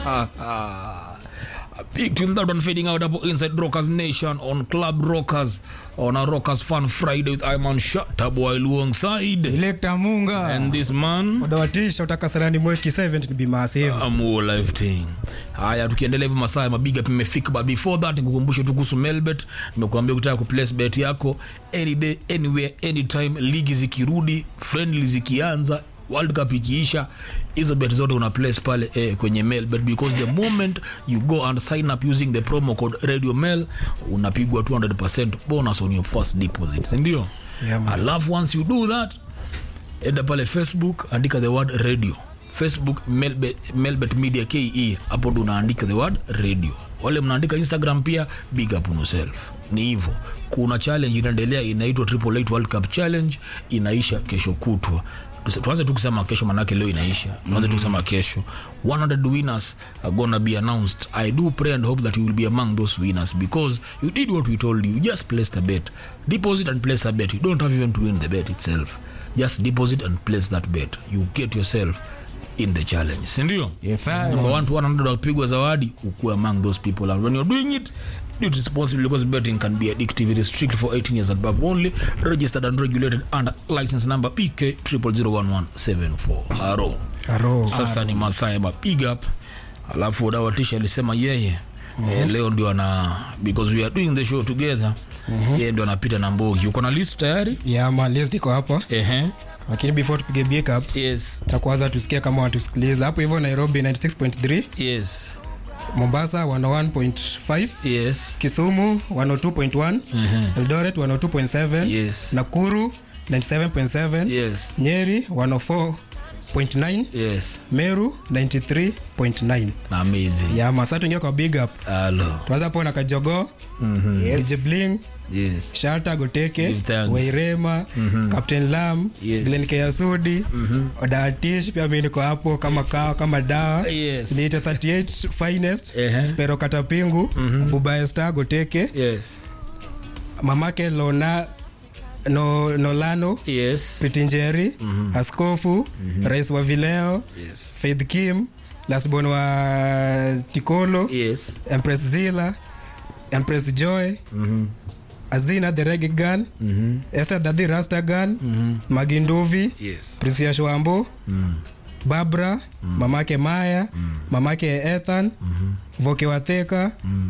A big tune that one fading out up inside Rockers Nation on Club Rockers on a Rockers Fun Friday with Iman Shataboy alongside. Selector Munga. And this man Wadawatisha utakasarani mweki 7 ni bima save. amuo live thing haya tukiendelea hivyo masaa ya mabiga pimefika but before that nikukumbushe tu kuhusu melbet nimekuambia kutaka kuplace bet yako any day anywhere anytime ligi zikirudi friendly zikianza world cup ikiisha hizo bet zote una place pale eh, kwenye melbet because the moment you go and sign up using the promo code radio mail unapigwa 200 bonus on your first deposit sindio Yeah, man. alafu once you do that enda pale facebook andika the word radio facebook melbet, melbet media ke hapo ndo unaandika the word radio wale mnaandika instagram pia big up on yourself ni hivyo kuna challenge inaendelea inaitwa triple eight world cup challenge inaisha kesho kutwa Tuse- tuanze tu kusema kesho manake leo inaisha tuanze tu kusema kesho 100 winners are gonna be announced i do pray and hope that you will be among those winners because you did what we told you you just placed a bet deposit and place a bet you don't have even to win the bet itself just deposit and place that bet you get yourself in the challenge sindio Yes, sir. number one to 100 wapigwa zawadi ukuwe among those people and when you're doing it do it responsibly because betting can be addictive it is strictly for 18 years and above only registered and regulated under license number pk 001174 haro Aro. sasa ni masaa ya mapig up alafu dawatisha alisema yeye eh, leo ndio ana because we are doing the show together yeye ndio anapita na mbogi uko na list tayari Yeah, man, list iko hapa. ehe Lakini before tupige big up, yes cha kwanza tusikie kama watusikiliza. Hapo hivyo Nairobi 96.3, yes Mombasa 101.5, yes Kisumu 102.1, Eldoret 102.7, yes Nakuru 97.7, yes Nyeri 104.9, yes Meru 93.9. amazing Yeah, man, sasa tuingie kwa big up. Hello. Tuanza hapo na Kajogo, DJ Bling, Yes. Shalta Goteke, Give thanks. Wairema, Captain Lam, Yes. Glen Kayasudi, Odatish pia mimi niko hapo kama kawa kama dawa. Yes. Niite 38 finest, Ehe. Spero Katapingu, Buba Star Goteke, Yes. mamake Lona no, Nolano, Yes. Pitinjeri, Askofu, Rais wa Vileo, Yes. Faith Kim, Lasbon wa Tikolo, Yes. Empress Zila, Empress Joy, Azina the Reggae Girl, Esther Daddy Rasta Girl, Maginduvi, Yes. Prisia Shwambo, Barbara, mamake Maya, mamake Ethan, Voke Wateka,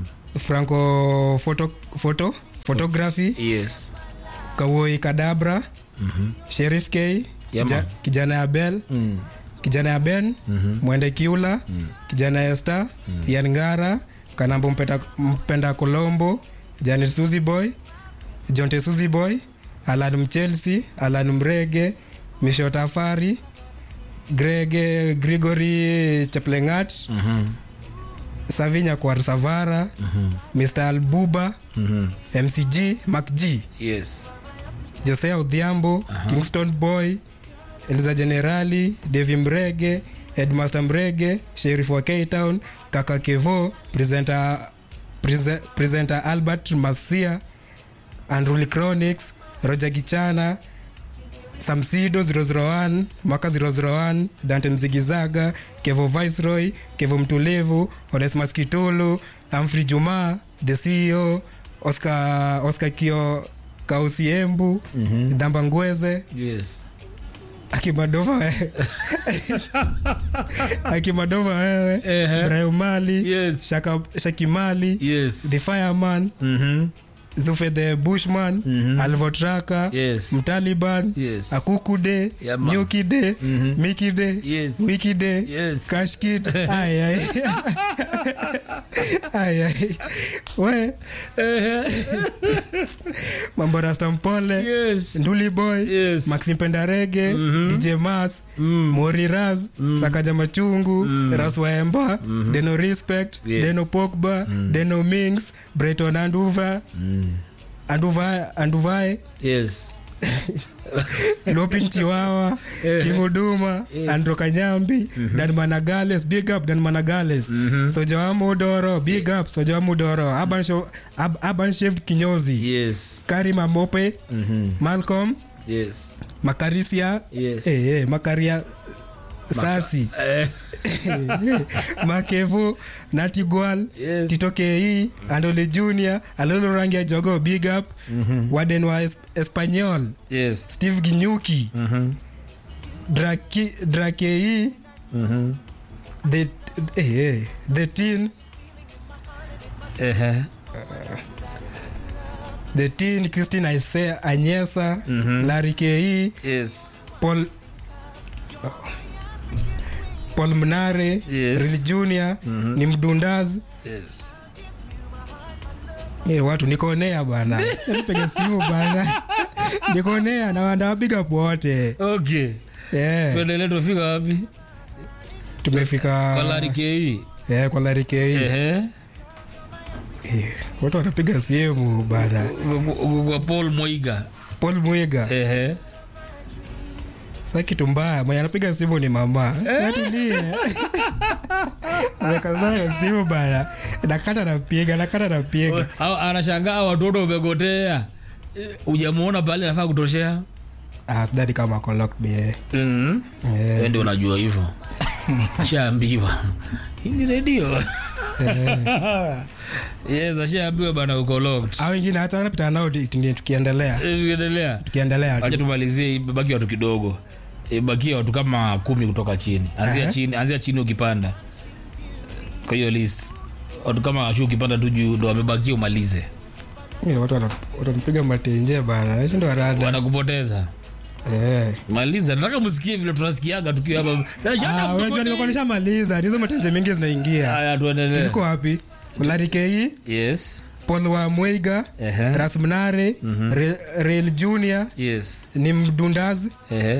Franco photo, photo, photography, Yes. Kawoi Kadabra, Sheriff K, Yeah, kija- man. kijana ya Bell, kijana ya Ben, Mwende Kiula, kijana ya Esther, Ian Ngara, Kanambo mpenda, mpenda Kolombo, Janet Suzy Boy, Jonte Suzy Boy, Alan Mchelsea, Alan Mrege, Misho Tafari, Grege Gregory Cheplengat, Savinya Kwar Savara, Mr. Albuba, MCG, Mac G, Yes. Josea Odhiambo, Kingston Boy, Eliza Generali, Devi Mrege, Headmaster Mrege, Sheriff wa K-Town, Kaka Kevo, presenter, prese- presenter Albert Masia, Unruly Chronics, Roger Gichana, Samsido 001, Mwaka 001, Dante Mzigizaga, Kevo Viceroy, Kevo Mtulivu, Onesmus Kitulu, Humphrey Juma, The CEO, Oscar, Oscar Kio Kausiembu, Damba Ngweze, Yes. Akimadova wewe. Akimadova wewe, Ehe. Brian Mali, Yes. Shaka, Shakimali, Yes. The Fireman, Mhm. Zufe the Bushman, Alvotraka, Yes. Mtaliban, Yes. Akukude, Yeah, man. Nyukide, Mikide, Yes. Wikide, Yes. Kashkid. Ay ay. Ay ay. We, Mambo Rasta Mpole, Yes. Nduli Boy, Yes. Maxim Pendarege, DJ Mas, Mori Raz, Sakaja Machungu, Ras Waemba, Deno Respect, Yes. Deno Pogba, Deno Mings, Breton Anduva, Anduva Anduvae, Yes. Lopin Chiwawa, King Uduma, Andro Kanyambi, Dan Managales, big up Dan Managales, Soja Mudoro, big up Soja Mudoro, Aban Sho- Ab- Aban Chef Kinyozi, Yes. Karima Mope, Malcolm, Yes. Makarisia, Yes. eh, eh, Makaria sasi Eh, makevo natigual Yes. titokei andole junior alolo rangi ya jogo big up waden wa es espanyol yes. steve ginyuki Draki, drakei the, eh, eh, the teen Ehe. the teen christine Aise, anyesa larry kei Yes. paul paul mnare Yes. Real junior ni mdundaz Yes. Eh, watu nikonea bana nipige simu bana nikonea na wandawapiga pote Okay. yeah. Tuendelee tufika wapi? tumefika Kwa Larry KE. yeah, kwa larikei Ehe. eh, watu watapiga simu bana Kwa Paul Moiga. paul mwiga Ehe. sa kitu mbaya mwenye anapiga simu ni mama atulie amekazaa simu bana nakata napiga nakata napiga Au- anashangaa watoto umegotea Eh, hujamuona pale anafaa kutoshea ah, sidhani kama ako locked be mm. eh, ndio unajua hivyo ashaambiwa hii ni redio yes ashaambiwa bana uko locked au wengine hata napita nao di- ndi- tukiendelea Eh, tukiendelea tukiendelea acha tu. tumalizie baki watu kidogo bakia watu kama kumi kutoka chini anzia Aha. chini anzia chini ukipanda kwa hiyo list watu kama washu ukipanda tu juu ndo wamebakia umalize Eh, watu wana- watampiga matenje bana hicho ndo arada wanakupoteza eh. maliza nataka msikie vile tunasikiaga tukiwa hapa Eh, shut Ah, up, unajua tuko- nimekuwa nishamaliza nizo matenje mingi zinaingia haya tuendelee iko wapi larikei yes paul wa mwiga Ehe. rasmnare Re- real junior yes ni mdundazi Ehe.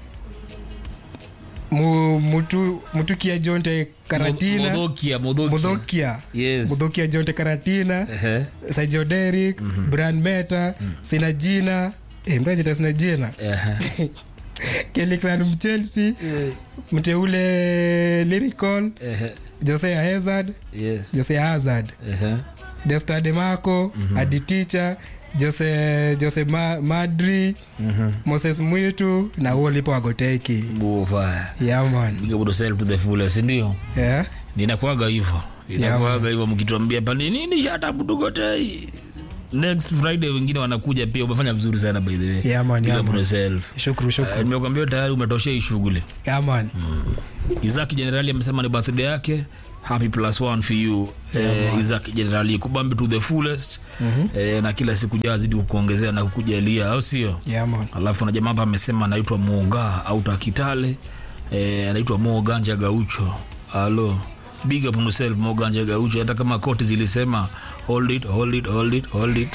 mu, mutu, mutukia jonte karatina Modhokia, Modhokia. mudhokia Yes. mudhokia jonte karatina Ehe. sajo derik brand meta sina jina eh, mrajita sina jina Ehe. keliklan mchelsea mteule lyrical Ehe. jose hazard Yes. jose hazard Ehe. desta demarco aditicha jose jose Ma, madri moses mwitu na huo lipo agoteki Bufa. yaman Big up yourself to the fullest, ndio yeah. ninakuaga hivyo inakuaga hivyo mkituambia pani nini shatabutugotei next friday wengine wanakuja pia umefanya vizuri sana by the way Yeah, man, Big yeah, up man. yourself. shukru Eh, shukru nimekuambia tayari umetoshea hii shughuli yaman isaki jenerali amesema ni birthday yake happy plus one for you eh, isaki jenerali kubambe to the fullest eh, na kila siku jazidi kukuongezea na kukujalia au sio yaman alafu kuna jamaa hapa amesema anaitwa moga au takitale eh, anaitwa moganja gaucho alo big up on yourself moganja gaucho hata kama koti zilisema hold it hold it hold it hold it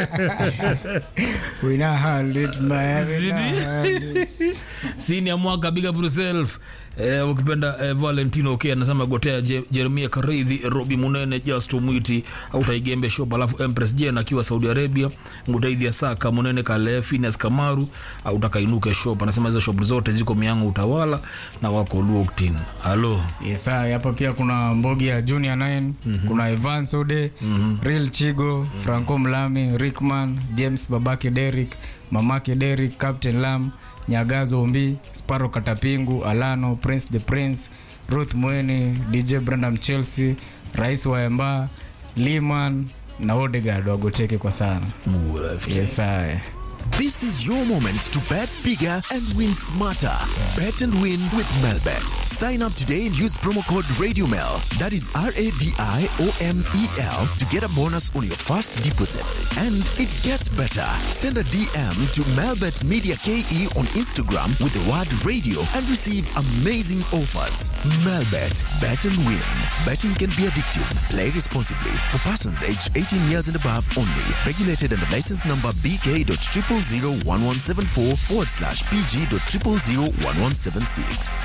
wina handit sini ya mwaka big up yourself Eh, ukipenda eh, valentino okay, anasema gotea Je- jeremia karidhi robi munene justo mwiti au taigembe shop alafu empress jen akiwa saudi arabia mutaidhi ya saka munene kale fines kamaru au takainuke shop anasema hizo shop zote ziko miango utawala na wako luoktin alo Yes, sir. hapa pia kuna mbogi ya junior 9 kuna evan sode real chigo franco mlami rickman james babake derik mamake derik captain lam nyagazo ombi sparo katapingu alano prince the prince ruth mweni dj brandam chelsea rais wa emba liman na odegard wagoteke kwa sana yes, sir. This is your moment to bet bigger and win smarter. Bet and win with Melbet. Sign up today and use promo code RadioMel. That is R A D I O M E L to get a bonus on your first deposit. And it gets better. Send a DM to Melbet Media KE on Instagram with the word radio and receive amazing offers. Melbet. Bet and win. Betting can be addictive. Play responsibly. For persons aged 18 years and above only. Regulated under license number BK.0001174 forward slash PG.0001176.